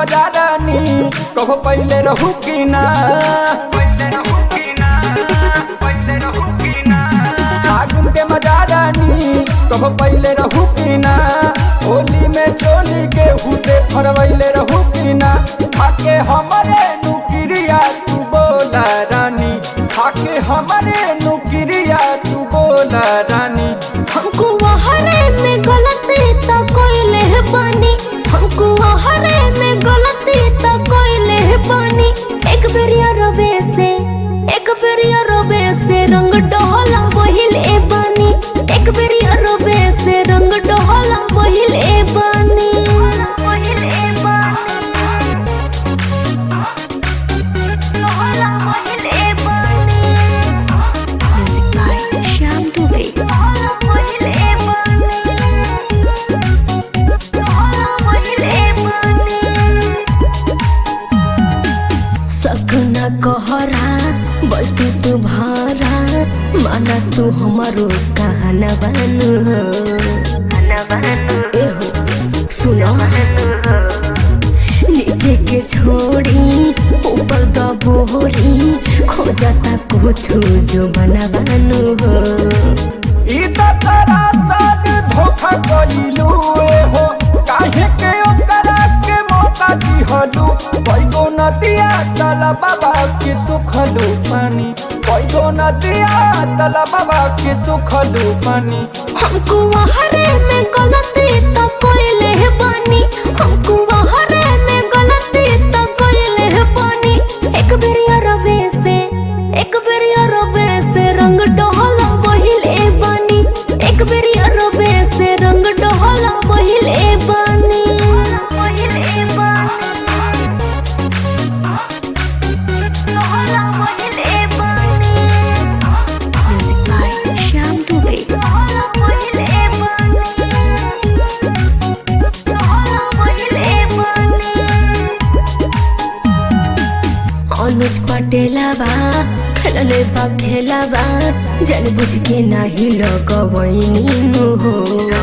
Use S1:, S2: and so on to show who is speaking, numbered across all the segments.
S1: मजा रानी कहो पहले रहू की ना फागुन के मजा रानी कहो पहले रहू की ना होली में चोली के हुते फरवैले रहू की ना खाके हमारे नुकिरिया तू बोला रानी खाके हमारे नुकिरिया तू बोला रानी
S2: हमको हरे में गलती तो कोइले बानी हमको हरे में गलती तो कोइले बानी एक बेरिया रबे से एक बेरिया रबे से रंग डोला वहिले बानी एक बेरिया रबे से रंग डोला वहिले बानी वहिले बानी डोला वहिले बानी
S3: Music by Shyam Dubey.
S2: सकना कहरा बल्कि तू भारा माना तू हमारो कहना बनू एहो सुनो नीचे के छोड़ी ऊपर दबोरी खोजता कुछ जो बना बनू हो
S1: ई त तोरा साथ धोखा कइलू ए हो काहे के ओकरा के मौका दिहलू कइगो नदिया तला बाबा के सुखलू पानी कइगो नदिया तला बाबा के सुखलू पानी
S2: हमको हरे में गलती तो कोइले बानी हमको हरे में गलती तो कोइले बानी एक बेरिया रबे से एक बेरिया रबे से रंग डोला बहिले बानी एक बेरिया रबे से रंग डोला बहिले बानी बहिले बानी डोला बहिले बानी
S3: Music by Shyam Dubey.
S2: अनुज पटेलबा खेलले बा खेलबा जन बुझ के नाही लगवैनी नु हो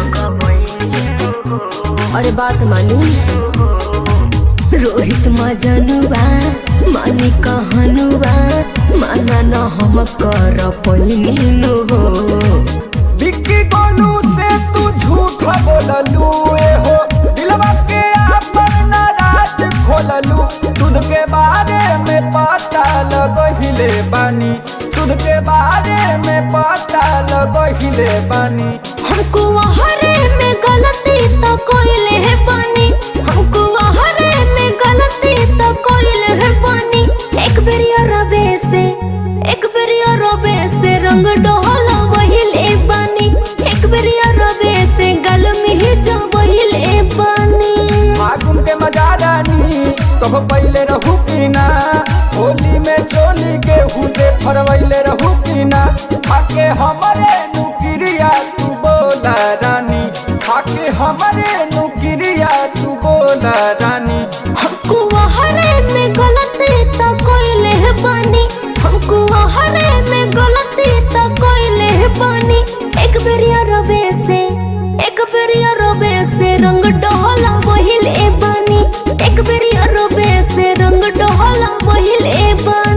S2: अरे बात मानी रोहित मजनुबा मानी कहनुबा माना न हम कर पैनी नु हो
S1: बिक्की गोलू से तू झूठ बोललू ए हो दिलवा के आपन नाराज खोललू दूध के बारे में पता लगहिले बानी दूध के बारे में पता लगहिले बानी
S2: हमको हरे में गलती तो कोइले है पानी हमको हरे में गलती तो कोइले है पानी एक बेरिया रबे से एक बेरिया रबे से रंग डोला वहिले बानी एक बेरिया रबे से गल में जा वहिले बानी
S1: फागुन के मजा रानी कहो पहले रहू की ना होली में चोली के हुते फरवैले रहू की ना खाके हमारे नुकिरिया तू बोला रानी खाके हमारे नुकिरिया तू बोला रानी
S2: हमको हरे में गलती तो कोइले है बानी हमको हरे में गलती तो कोइले है बानी एक बेरिया रबे से एक बेरिया रबे से रंग डोला वहिले बानी एक बेरिया रबे से रंग डोला वहिले बानी